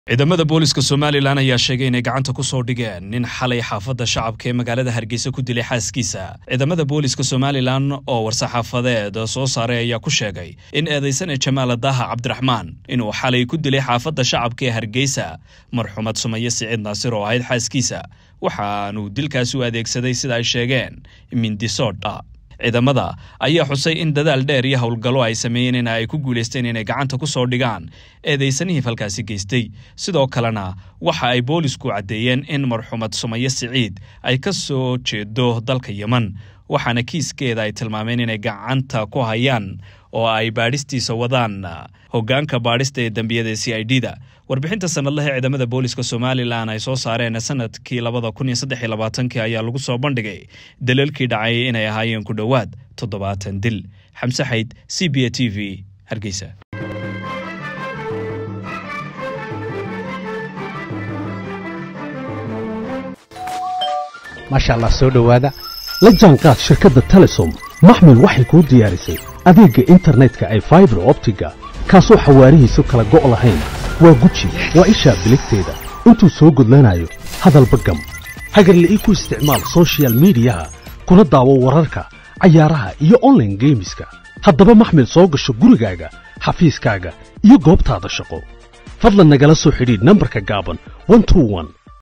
ciidamada booliska somalilan ayaa sheegay inay gacanta ku soo dhigeen nin xalay xaafadda shacabka ee magaalada hargeysa ku dilay xaaskiisa ciidamada booliska somalilan oo war-saxaafadeed soo saaray ayaa ku sheegay in eedaysane jamaal daha cabdiraxmaan inuu xalay ku dilay xaafadda shacabka ee hargeysa marxumad sumaye siciid naasir oo ahayd xaaskiisa waxaanuu dilkaasi u adeegsaday sida ay sheegeen mindisoodha ciidamada ayaa xusay in dadaal dheer iyo howlgallo ay sameeyeen in ay ku guulaysteen inay gacanta ku soo dhigaan eedaysanihii falkaasi geystay sidoo kalena waxa ay boolisku caddeeyeen in marxumad sumaye siciid ay ka soo jeedo dalka yeman waxaana kiiskeeda ay tilmaameen inay gacanta ku hayaan oo ay baadhistiisa wadaan hoggaanka baadhista ee dembiyada c i d da warbixinta sanadlaha ciidamada booliska somalilan ay soo saareen sanadkii labada kun iyo saddex iyo labaatankii ayaa lagu soo bandhigay daliilkii dhacay inay ahaayeen ku dhowaad toddobaatan dil xamse xayd c b a t v hargeysa maasha allah soo dhowaada la jaanqaad shirkadda telesom maxmil waxay kuu diyaarisay adeegga internetka ay faibar optiga kaasoo xawaarihiisu kala go' lahayn waa guji waa ishaa biligteeda intuu soo gudlanayo hadalba gam hagarle ii ku isticmaal sochial midiyaha kuna daawo wararka cayaaraha iyo onlaine geemiska haddaba maxmil soo gasho gurigaaga xafiiskaaga iyo goobtaada shaqo fadlan nagala soo xidhiidh nambarka gaaban